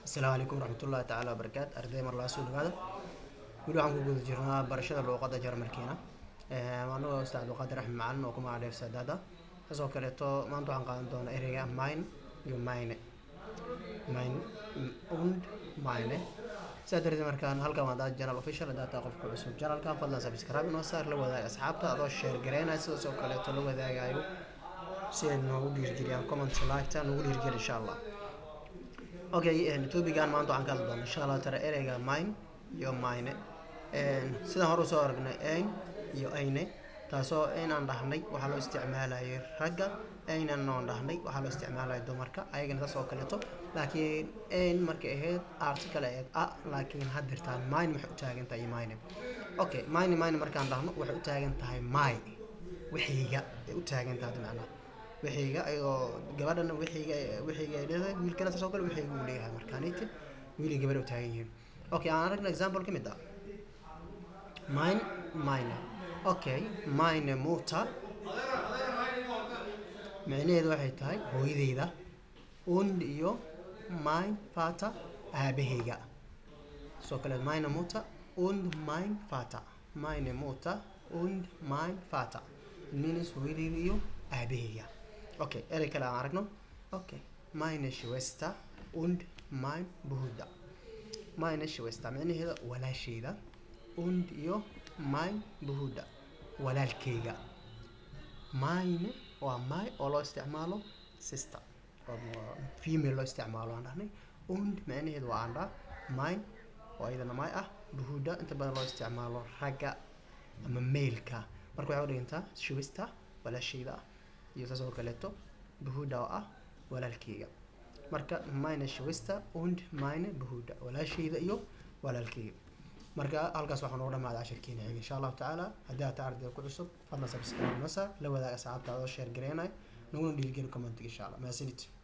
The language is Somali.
asalaamu calaykum waraxmatullaahi tacaala wabarakaatu arday mar laa soo dhawaada weli waxaan ku guda jirnaa barashada luuqadda jarmalkiina anagoo ustaad cabdulqaadir axmed macalin oo ku magacaaleef saadaada sidoo kaleeto maanta waxaan qaadan doonaa ereyga mine iyo mine mine und mine sidaa darteed markaan halkan waa daad janal official hadaa taa qofka cusub janalkan fadlan subscribe inoo saar la wadaag asxaabta adoo share gareynaya sidaas oo kaleeto la wadaagayo si ay noogu dhiirgeliyaan comment like-ta noogu dhiirgeli insha allah okay topigan maanta waxaan ka hadli doonaa insha allah tara ereyga mine iyo mine sidaan hore usoo aragnay ein iyo ayne taasoo aynaan dhahnay waxaa loo isticmaalayay ragga aynan oon dhahnay waxaa loo isticmaalaya dumarka ayagana saas oo kaleeto laakiin ayn markay ahayd article ahayd a laakiin haddirtaan mine waxay u taagan tahay mine okay mine mine markaan dhahno waxay u taagan tahay my wixiyga ay u taagan tahay macnaha wixiyga ayadoo gabadhana wixiyga wixiyga ay leedahay wiilkana saas oo kale wixiyga uu leeyahay markaaniti wiil iyo gabadh u taagan yihiin okay aan aragna example ka mid ah mine mine okay mine muta micnaheedu waxay tahay hooyadeyda und iyo mine fata aabahayga soo kale mine muta und mine fata mine muta und mine fata means hooyadeyda iyo aabahayga okay erey kale aan aragno okay mine schwester und mine bruder mine schwester micnaheeda walaasheyda und iyo mine bruder walaalkeyga mine waa my oo loo isticmaalo sister female loo isticmaalo aan dhahnay und micnaheedu waa aan dhaa mine oo iyadana my ah bruder inta badan loo isticmaalo ragga ama mailka marka waxay udhigantaa schwester walaasheyda ah iyo saas oo kaleeto bruder oo ah walaalkeyga marka mine schwester und mine bruder walaasheyda iyo walaalkeyga marka halkaas waxaa noogu dhamaada cashirkeena xiga insha allahu tacaala haddii aad tahay ardayda ku cusub fadlan subscribe nasa la wadaag asxaabta adoo sheer gareynayo naguna dhiirigeli commentiga insha allah mahadsanid